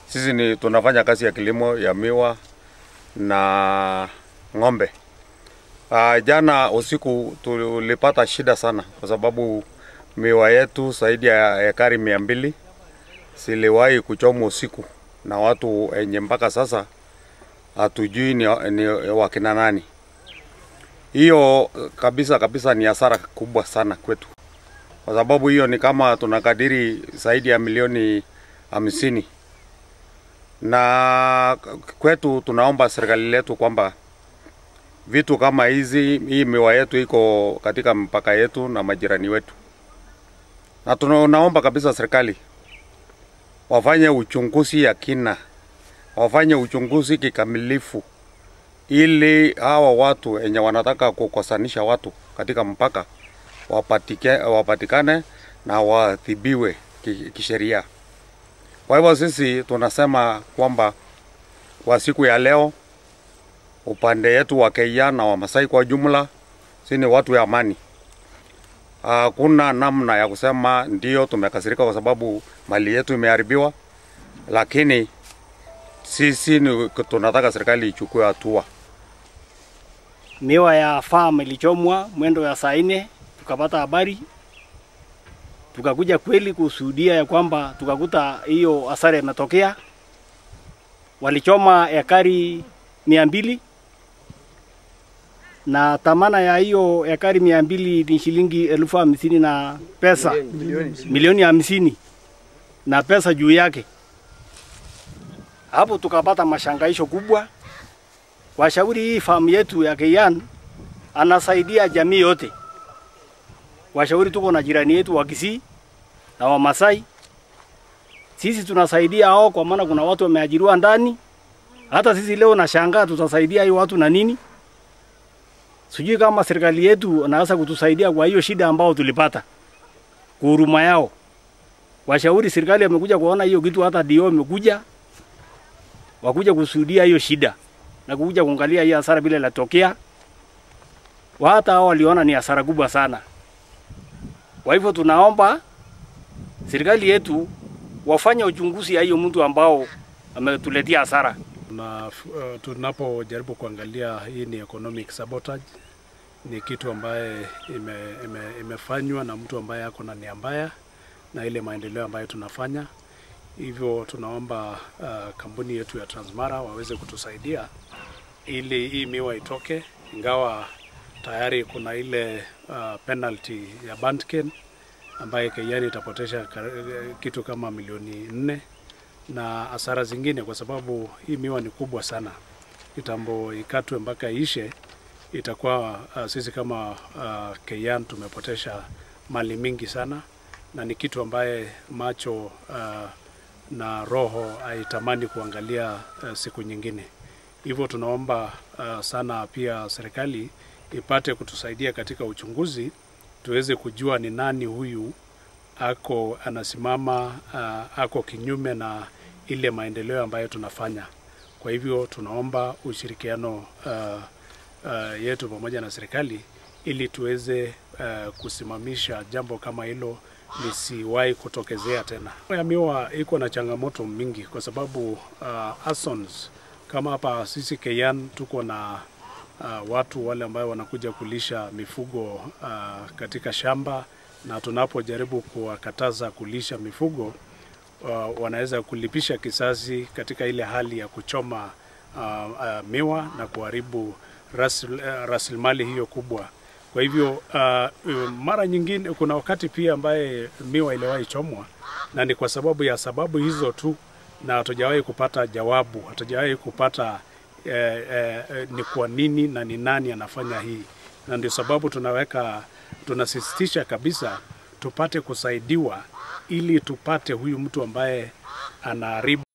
Sisi ni tunafanya kazi ya kilimo ya miwa na ng'ombe. Uh, jana usiku tulipata shida sana kwa sababu miwa yetu zaidi ya ekari mia mbili ziliwahi kuchomwa usiku na watu wenye mpaka sasa hatujui ni, ni wakina nani. Hiyo kabisa kabisa ni hasara kubwa sana kwetu, kwa sababu hiyo ni kama tunakadiri zaidi ya milioni hamsini, na kwetu tunaomba serikali letu kwamba vitu kama hizi, hii miwa yetu iko katika mpaka yetu na majirani wetu, na tunaomba kabisa serikali wafanye uchunguzi ya kina, wafanye uchunguzi kikamilifu, ili hawa watu wenye wanataka kukosanisha watu katika mpaka wapatike, wapatikane na waadhibiwe kisheria. Kwa hivyo sisi tunasema kwamba kwa siku ya leo upande yetu wa Keiya na Wamasai kwa jumla, si ni watu ya amani. Hakuna namna ya kusema ndio tumekasirika kwa sababu mali yetu imeharibiwa, lakini sisi ni tunataka serikali ichukue hatua. Miwa ya farm ilichomwa mwendo ya saa nne, tukapata habari, tukakuja kweli kushuhudia ya kwamba tukakuta hiyo hasara imetokea. Walichoma ekari mia mbili na thamana ya hiyo ekari mia mbili ni shilingi elfu hamsini na pesa milioni hamsini na pesa juu yake. Hapo tukapata mashangaisho kubwa. Washauri hii famu yetu ya Keiyan anasaidia jamii yote. Washauri tuko na jirani yetu wa Kisii na Wamasai, sisi tunasaidia hao kwa maana kuna watu wameajiriwa ndani. Hata sisi leo nashangaa tutasaidia hiyo watu na nini? Sijui kama serikali yetu anaweza kutusaidia kwa hiyo shida ambao tulipata, kwa huruma yao. Washauri serikali amekuja kuona hiyo kitu, hata dio imekuja wakuja kushuhudia hiyo shida na kuja kuangalia hiyo hasara vile inatokea. Hata hao waliona ni hasara kubwa sana. Kwa hivyo tunaomba serikali yetu wafanye uchunguzi ya hiyo mtu ambao ametuletea hasara. Na uh, tunapojaribu kuangalia hii ni economic sabotage, ni kitu ambaye ime, ime, imefanywa na mtu ambaye ako na nia mbaya na ile maendeleo ambayo tunafanya. Hivyo tunaomba uh, kampuni yetu ya Transmara waweze kutusaidia ili hii miwa itoke, ingawa tayari kuna ile uh, penalty ya Bantken ambaye Keiyan itapotesha kitu kama milioni nne na hasara zingine, kwa sababu hii miwa ni kubwa sana. Kitambo ikatwe mpaka ishe, itakuwa uh, sisi kama uh, Keiyan tumepotesha mali mingi sana, na ni kitu ambaye macho uh, na roho haitamani kuangalia uh, siku nyingine. Hivyo tunaomba uh, sana pia serikali ipate kutusaidia katika uchunguzi, tuweze kujua ni nani huyu ako anasimama uh, ako kinyume na ile maendeleo ambayo tunafanya. Kwa hivyo tunaomba ushirikiano uh, uh, yetu pamoja na serikali ili tuweze uh, kusimamisha jambo kama hilo lisiwahi kutokezea tena. Ya miwa iko na changamoto mingi kwa sababu uh, Asons kama hapa sisi Keiyan tuko na uh, watu wale ambao wanakuja kulisha mifugo uh, katika shamba, na tunapojaribu kuwakataza kulisha mifugo uh, wanaweza kulipisha kisasi katika ile hali ya kuchoma uh, uh, miwa na kuharibu rasil, uh, rasilimali hiyo kubwa. Kwa hivyo uh, mara nyingine kuna wakati pia ambaye miwa iliwahi chomwa na ni kwa sababu ya sababu hizo tu, na hatujawahi kupata jawabu, hatujawahi kupata eh, eh, ni kwa nini na ni nani anafanya hii, na ndio sababu tunaweka tunasisitiza kabisa tupate kusaidiwa ili tupate huyu mtu ambaye anaharibu